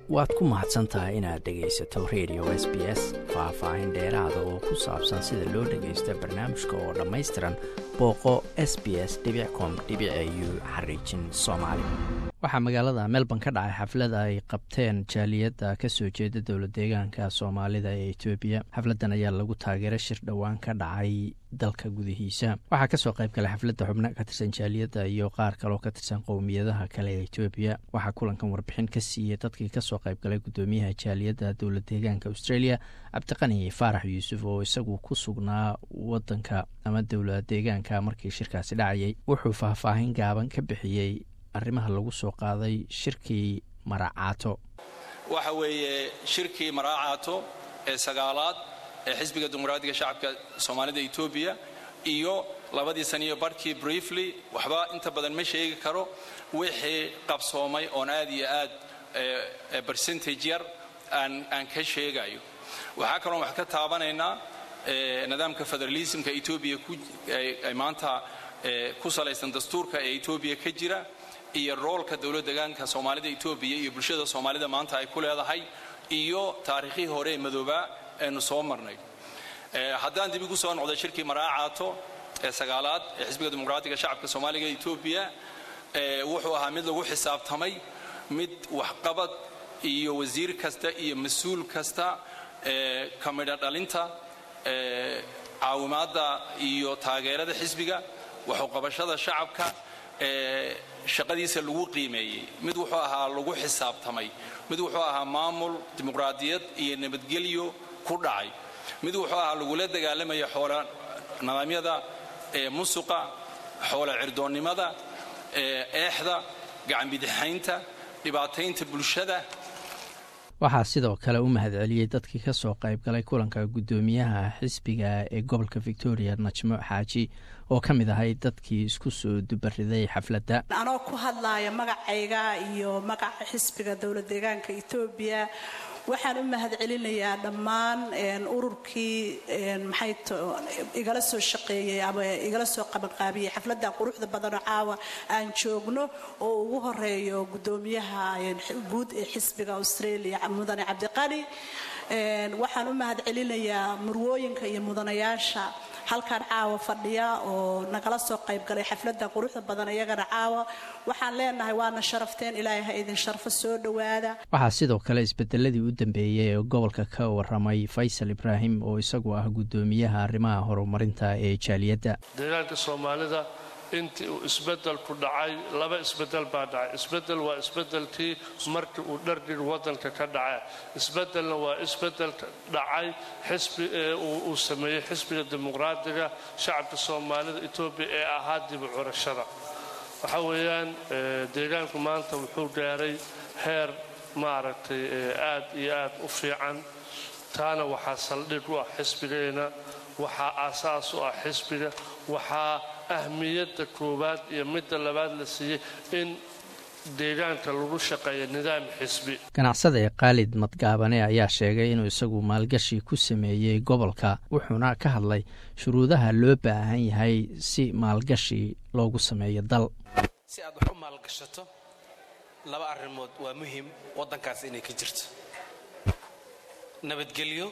waad ku mahadsan tahay inaad dhegaysato radio s b s faah-faahin dheeraada oo ku saabsan sida loo dhagaysto barnaamijka oo dhammaystiran booqo s b s com u xariijin soomaali waxaa magaalada melbourne ka dhacay xaflad ay qabteen jaaliyadda kasoo jeeda dowla deegaanka soomaalida ee etoobiya xafladdan ayaa lagu taageera shir dhowaan ka dhacay dalka gudihiisa waxaa kasoo qayb galay xafladda xubno ka tirsan jaaliyadda iyo qaar kaloo ka tirsan qowmiyadaha kale ee etoobiya waxaa kulankan warbixin ka siiyey dadkii kasoo qayb galay gudoomiyaha jaaliyadda dowla deegaanka australia cabdiqani faarax yuusuf oo isagu ku sugnaa wadanka ama dowla deegaanka markii shirkaasi dhacayay wuxuu faahfaahin gaaban ka bixiyey arrimaha lagu soo qaaday shirkii maracaato waxa weeye shirkii maracaato ee sagaalaad ee xisbiga dimuqraadiga shacabka soomaalida etoobiya iyo labadii saniyo barhkii briefly waxba inta badan ma sheegi karo wixii qabsoomay oon aad iyo aad bercentage yar aan ka sheegayo waxaa kaloon wax ka taabanaynaa nidaamka federalismka etoobiya ay maanta ku salaysan dastuurka ee etoobiya ka jira iyo roolka dowlad deegaanka soomaalida etoobiya iyo bulshada soomaalida maanta ay ku leedahay iyo taariikhihii hore ee madoobaa eenu soo marnay haddaan dib igu soo noqday shirkii maraacaato ee sagaalaad ee xisbiga dimuqraatiga shacabka soomaaliga etoobiya wuxuu ahaa mid lagu xisaabtamay mid waxqabad iyo wasiir kasta iyo mas-uul kasta ka midho dhalinta caawimaadda iyo taageerada xisbiga waxuqabashada shacabka shaqadiisa lagu qiimeeyey mid wuxuu ahaa lagu xisaabtamay mid wuxuu ahaa maamul dimuqraadiyad iyo nabadgelyo ku dhacay mid wuxuu ahaa lagula dagaalamaya xoola nidaamyada musuqa xoola cirdoonnimada eexda gacanbidixaynta dhibaataynta bulshada waxaa sidoo kale u mahadceliyey dadkii ka soo qayb galay kulanka guddoomiyaha xisbiga ee gobolka victoria najmo xaaji oo ka mid ahay dadkii isku soo dubariday xafladda anoo ku hadlaaya magacayga iyo magaca xisbiga dowlad deegaanka etoobiya waxaan u mahadcelinayaa dhammaan ururkii maxay igala soo shaqeeyey ama igala soo qabanqaabiyey xafladdan quruxda badanoo caawa aan joogno oo ugu horeeyo guddoomiyaha guud ee xisbiga australia mudane cabdiqani waxaan u mahadcelinayaa murwooyinka iyo mudanayaasha halkaan caawa fadhiya oo nagala soo qayb galay xafladda quruxda badan iyagana caawa waxaan leenahay waana sharafteen ilaahay ha idin sharfo soo dhowaada waxaa sidoo kale isbedeladii u dambeeyey ee gobolka ka waramay faysal ibraahim oo isagu ah guddoomiyaha arrimaha horumarinta ee jaaliyadda deegaanka soomaalida intii uu isbedelku dhacay laba isbedel baa dhacay isbedel waa isbedelkii markii uu dhardhir wadanka ka dhacay isbedelna waa isbedelka dhacay xisbi uu sameeyey xisbiga dimuqraadiga shacabka soomaalida etoobiya ee ahaa dibu curashada waxa weeyaan deegaanku maanta wuxuu gaaray heer maaragtay aad iyo aad u fiican taana waxaa saldhig u ah xisbigeena waxaa aasaas u ah xisbiga waxaa ahmiyadda koowaad iyo midda labaad la siiyey in deegaanka lagu shaqeeyo nidaam xisbi ganacsada ee khaalid madgaabane ayaa sheegay inuu isagu maalgashi ku sameeyey gobolka wuxuuna ka hadlay shuruudaha loo baahan yahay si maalgashi loogu sameeyo dal si aad wax u maalgashato laba arrimood waa muhim waddankaas inay ka jirto nabadgelyo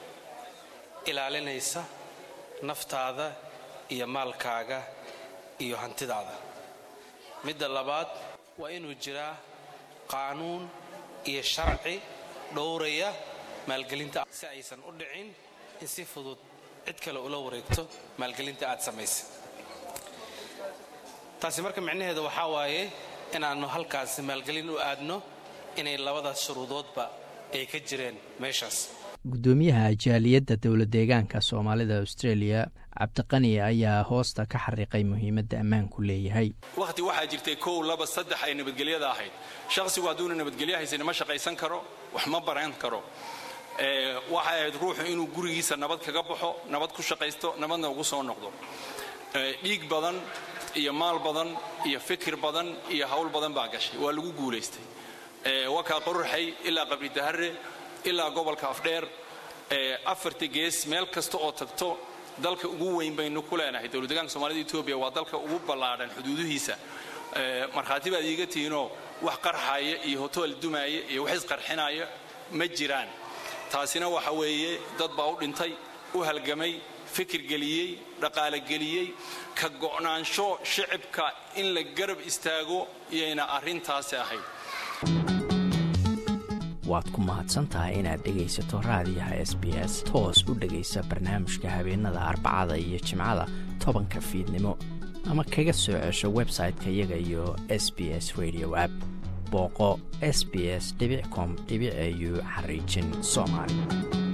ilaalinaysa naftaada iyo maalkaaga iyo hantidaada midda labaad waa inuu jiraa qaanuun iyo sharci dhowraya maalgelinta si aysan u dhicin in si fudud cid kale ula wareegto maalgelinta aad samaysay taasi marka micnaheeda waxaa waaye inaannu halkaasi maalgelin u aadno inay labadaas shuruudoodba ay ka jireen meeshaas guddoomiyaha jaaliyadda dowla deegaanka soomaalida australia cabdiqani ayaa hoosta ka xariiqay muhiimadda ammaanku leeyahay wakhti waxaa jirtay kow laba saddex ay nabadgelyada ahayd shakhsigu hadduuna nabadgelyo haysan ma shaqaysan karo wax ma baran karo waxay ahayd ruuxu inuu gurigiisa nabad kaga baxo nabad ku shaqaysto nabadna ugu soo noqdo dhiig badan iyo maal badan iyo fikir badan iyo hawl badan baa gashay waa lagu guulaystay wakaa qorraxay ilaa qabridahare ilaa gobolka afdheer afarta gees meel kasta oo tagto dalka ugu weyn baynu ku leenahay dowladdeegaanka soomaalida etoobiya waa dalka ugu ballaadhan xuduudihiisa markhaati baad iiga tihiinoo wax qarxaya iyo hotool dumaya iyo wax isqarxinaya ma jiraan taasina waxa weeye dad baa u dhintay u halgamay fikir geliyey dhaqaale geliyey ka go'naansho shicibka in la garab istaago iyayna arrintaasi ahayd waad ku mahadsan tahay inaad dhegaysato raadiyaha s b s toos u dhegaysa barnaamijka habeenada arbacada iyo jimcada tobanka fiidnimo ama kaga soo cesho website-ka iyaga iyo s b s radio app booqo s b s com au xariijin soomaali